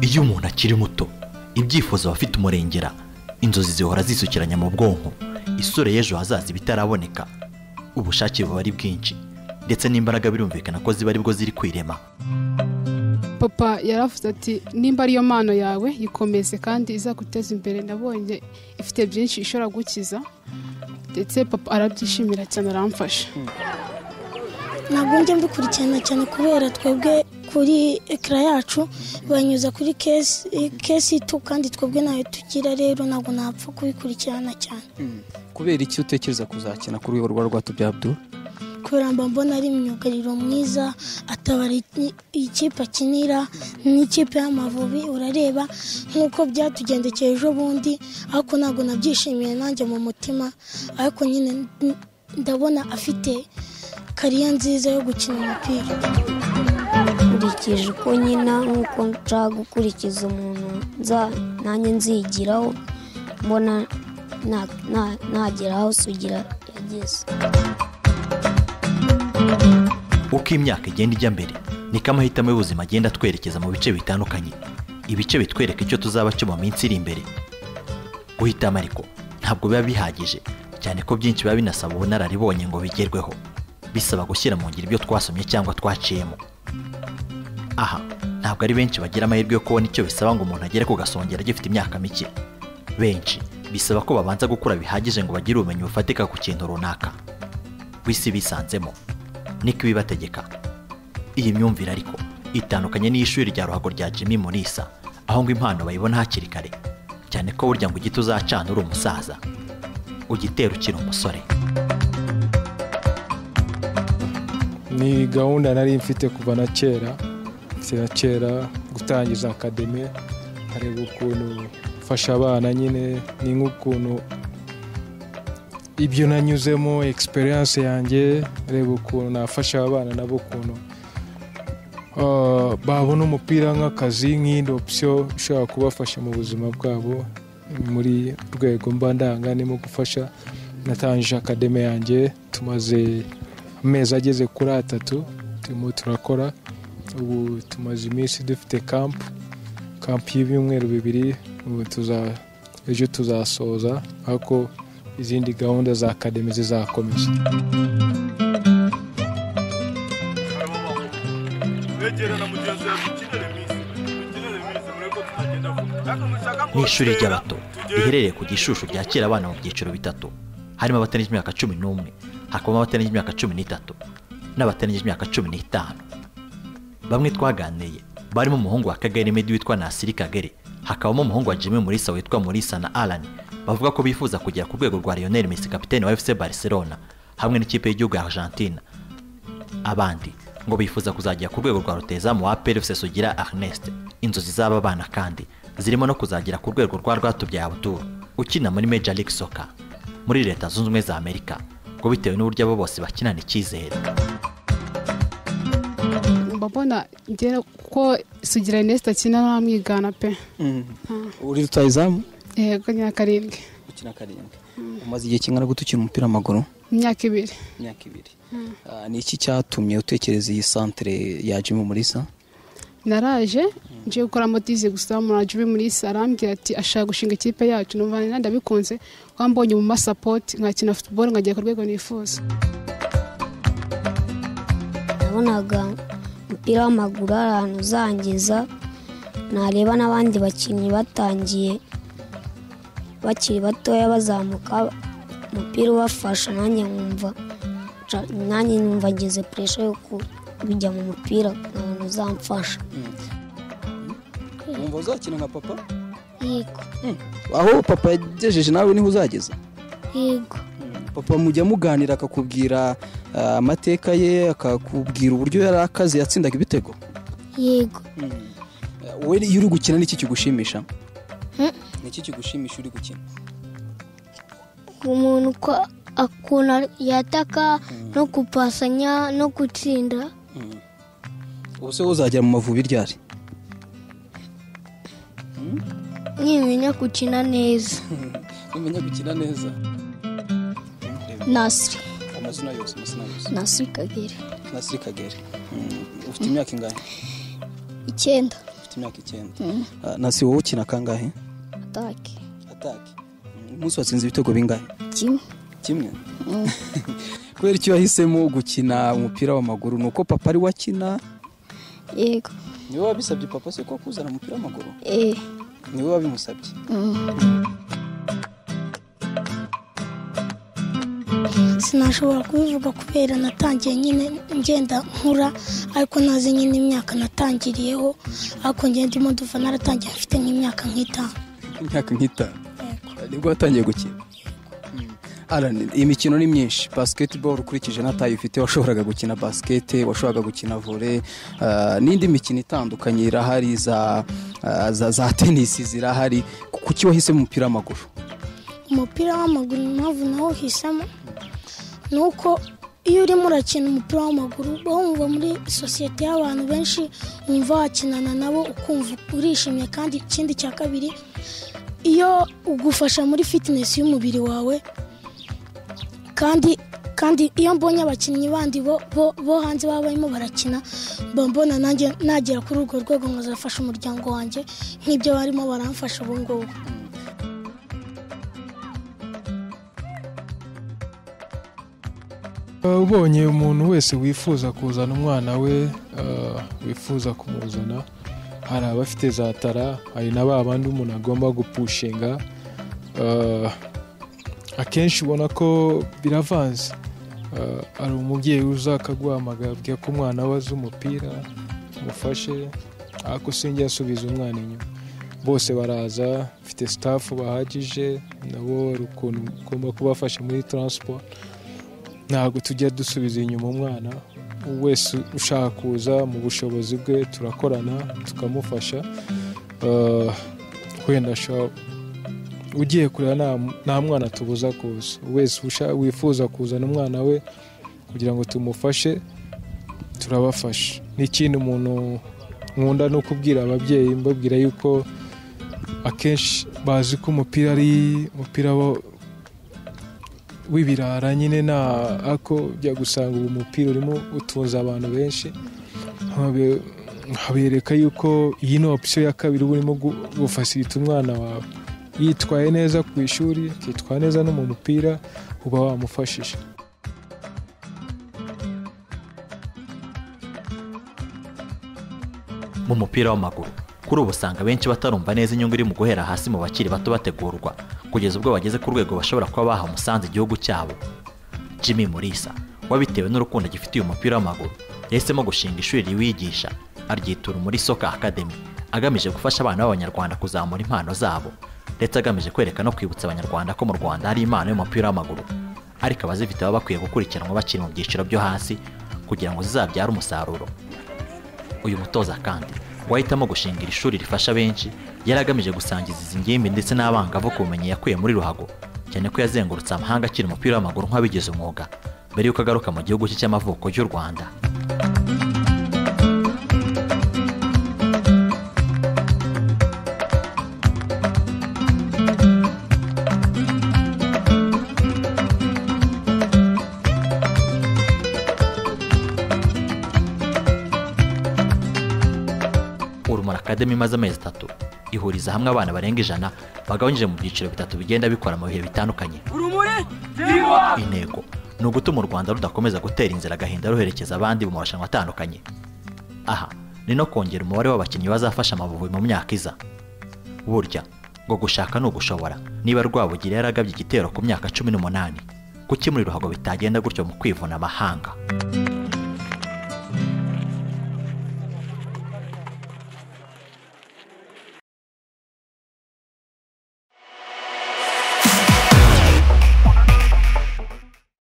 iyo umuntu akiri muto ibyifuzo aba afite umurengera inzozi zihora zisukiranya mu bwonko isura y'ejo hazaza ibitaraboneka ubushake buba ari bwinshi ndetse n'imbaraga birumvikana ko ziba aribwo ziri kwirema papa yaravuze ati nimba ariyo mpano yawe yikomeze kandi izaguteza imbere nabonye ifite byinshi ishobora gukiza ndetse papa arabyishimira cyane aramfasha ntabwo njya mbikurikirana cyane kubera twebwe kuri ekara yacu banyuza kuri kesi tu kandi twebwe ntayo tugira rero ntabwo napfa kubikurikirana cyane kubera iki utekereza kuzakina kuri urwo rwa tubyabdu kubera mba mbona ari imyugariro mwiza atabara ikipe akinira n'ikipe y'amavubi urareba nk'uko byatugendekeye ejo bundi ariko ntabwo nabyishimiye nanjye mu mutima ariko nyine ndabona afite kariya nziza yo gukina umupira nkurikije uko nyina nk'uko nshaka gukurikiza umuntu nza nanjye nzigiraho mbona na- na- nagera aho sugira yageze uko imyaka igenda ijya mbere niko amahitamo y'ubuzima agenda atwerekeza mu bice bitandukanye ibice bitwereka icyo tuzaba cyo mu minsi iri imbere guhitamo ariko ntabwo biba bihagije cyane ko byinshi biba binasaba ubunararibonye ngo bigerweho bisaba gushyira mu ngiro ibyo twasomye cyangwa twaciyemo aha ntabwo ari benshi bagira amahirwe yo kubona icyo bisaba ngo umuntu agere ku gasongero agifite imyaka mike benshi bisaba ko babanza gukura bihagije ngo bagire ubumenyi bufatika ku kintu runaka ku isi bisanzemo niko ibibategeka iyi myumvire ariko itandukanye n'iy'ishuri rya ruhago rya jimmy munisa aho ngo impano bayibona hakiri kare cyane ko burya ngo igiti uzacana uri umusaza ugitera ukiri umusore ni gahunda nari mfite kuva na kera na kera gutangiza akademi nkareba ukuntu mfasha abana nyine ni nk'ukuntu ibyo nanyuzemo egisperiyanse yanjye reba ukuntu nafasha abana nabo ukuntu ah, babona umupira nk'akazi nk'indi opsiyo ishobora kubafasha mu buzima bwabo muri rwego mba ndanga ndimo gufasha natangije akademi yanjye tumaze amezi ageze kuri atatu turimo turakora ubu tumaze iminsi dufite kampu kampu y'ibyumweru bibiri ubu tuza ejo tuzasoza ariko izindi gahunda za akademi zizakomeza ni ishuri ry'abato riherereye ku gishushu ryakira abana mu byiciro bitatu harimo abatarengeje imyaka cumi n'umwe hakabamo abatarengeje imyaka cumi n'itatu n'abatarengeje imyaka cumi n'itanu bamwe twaganiriye barimo umuhungu wa kagere medi witwa nasiri kagere hakabamo umuhungu wa jimmy murisa witwa murisa na alani bavuga ko bifuza kugera ku rwego rwa lionel messi kapitene wa fc barcelona hamwe n'ikipe y'igihugu ya argentina abandi ngo bifuza kuzagera ku rwego rwa rutezamu wa perifuse sugira Ernest inzozi z'aba bana kandi zirimo no kuzagera ku rwego rwa rwatubyaye Abdul ukina muri Major League Soccer muri leta zunze ubumwe za Amerika ngo bitewe n'uburyo abo bose bakinana icyizere mba mbona ngera kuko sugira inesita akina ntamwigana pe uri rutayizamu yego ni iya karindwi ukina karindwi umaze igihe kingana gute ukina umupira w'amaguru imyaka ibiri imyaka ibiri Ah, ni iki cyatumye utekereza iyi santere ya jimmy murisa naraje ngiye gukora motize gusa muri murisa arambwira ati ashaka gushinga ikipe yacu numva nari ndabikunze wambonye mu masapoti nkakina futuboro nkagera ku rwego nifuza nabonaga umupira w'amaguru ari ahantu uzangiza nareba n'abandi bakinnyi batangiye bakiri batoya bazamuka umupira ubafasha nanjye nkumva nca- nanjye numva ngize puresha yo kujya mu mupira nkabona uzamfasha wumva uzakina nka papa yego aho papa yagejeje nawe niho uzageza yego papa mujya muganira akakubwira ah, amateka ye akakubwira uburyo yari akazi yatsindaga ibitego yego Ah, wowe iyo uri gukina ni iki kigushimisha ni iki kigushimisha uri gukina umuntu uko ukuntu yataka no kupasanya no gutsinda ubu se uzagera mu mavubi ryari nkimenya gukina neza umenya gukina neza nasiri amazina yose amazina yose nasiri kagere nasiri kagere ufite imyaka ingana icyenda ufite imyaka icyenda Ah, na si wowe ukina kangahe atake atake umunsi watsinze ibitego bingahe kimwe kimwe kubera icyo yahisemo gukina umupira w'amaguru ni uko papa ari wakina yego niwe wabisabye papa se ko kuzana umupira w'amaguru eh niwe wabimusabye sinashobora kubivuga kubera natangiye nyine ngenda nkura ariko ntazi nyine imyaka natangiriyeho ariko ngenda ndimo duva naratangiye mfite nk'imyaka nk'itanu imyaka nk'itanu nibwo watangiye gukina Alan, iyi mikino ni myinshi basketball ukurikije n'atayi ufite washoboraga gukina basket washoboraga gukina volley ah, n'indi mikino itandukanye irahari za, ah, za za tennis zirahari kuki wahisemo umupira w'amaguru umupira w'amaguru impamvu nawo uhisemo ni uko iyo urimo urakina umupira w'amaguru uba wumva muri sosiyete y'abantu benshi wumva wakinana nabo ukumva urishimye kandi ikindi cya kabiri iyo ugufasha muri fitinesi y'umubiri wawe kandi kandi iyo mbonye abakinnyi bandi bo, bo, bo hanze baba barimo barakina mba mbona nanjye nagera kuri urwo rwego nkazafasha umuryango wanjye nk'ibyo barimo baramfasha ubu ngubu Uh, ubonye umuntu wese wifuza kuzana umwana we uh, wifuza kumuzana hari abafite za tara hari na ba bandi umuntu agomba gupushinga uh, akenshi ubona ko biravanze Uh, hari umubyeyi uza akaguhamagara abwira ko umwana we azi umupira umufashe ariko sinjye asubiza umwana inyuma bose baraza mfite sitafu bahagije nabo hari ukuntu ugomba kubafasha muri taransiporo ntabwo tujya dusubiza inyuma umwana wese ushaka kuza mu bushobozi bwe turakorana tukamufasha Uh, wenda ashobora- ugiye kureba nta- nta mwana tubuza kuza wese usha- wifuza kuzana umwana we kugira ngo tumufashe turabafasha n'ikindi umuntu nkunda ni ukubwira ababyeyi mbabwira yuko akenshi bazi ko umupira ari umupira wo- w'ibirara nyine nta ako ujya gusanga uwo mupira urimo utunze abantu benshi nkabe- nkabereka yuko iyi ni opisiyo ya kabiri uba urimo gu- gufasirita umwana wawe yitwaye neza ku ishuri akitwara neza no mu mupira uba wamufashije mu mupira w'amaguru kuri ubu usanga benshi batarumva neza inyungu iri mu guhera hasi mu bakiri bato bategurwa kugeza ubwo bageze ku rwego bashobora kuba baha umusanzu igihugu cyabo jimmy murisa wabitewe n'urukundo agifitiye umupira w'amaguru yahisemo gushinga ishuri riwigisha aryitura muri soka academy agamije gufasha abana b'abanyarwanda kuzamura impano zabo ndetse agamije kwereka no kwibutsa abanyarwanda ko mu rwanda hari impano y'umupira w'amaguru ariko abazifite baba bakwiye gukurikiranwa bakiri mu byiciro byo hasi kugira ngo zizabyare umusaruro uyu mutoza kandi wahitamo gushinga iri shuri rifasha benshi yari agamije gusangiza izi ngimbi ndetse n'abangavu ku bumenyi yakuye muri ruhago cyane ko yazengurutse amahanga akiri umupira w'amaguru nk'abigize umwuga mbere y'uko agaruka mu gihugu cye cy'amavuko y'u rwanda urumuri akademi imaze amezi atatu ihuriza hamwe abana barenga ijana bagabanyije mu byiciro bitatu bigenda bikora mu bihe bitandukanye intego ni ugutuma u rwanda rudakomeza gutera inzira agahinda ruherekeza abandi mu marushanwa atandukanye aha ni no kongera umubare w'abakinnyi bazafasha amavubi mu myaka iza burya ngo gushaka ni ugushobora niba rwabugiri yaragabye igitero ku myaka cumi n'umunani kuki muri ruhago bitagenda gutyo mu kwivuna amahanga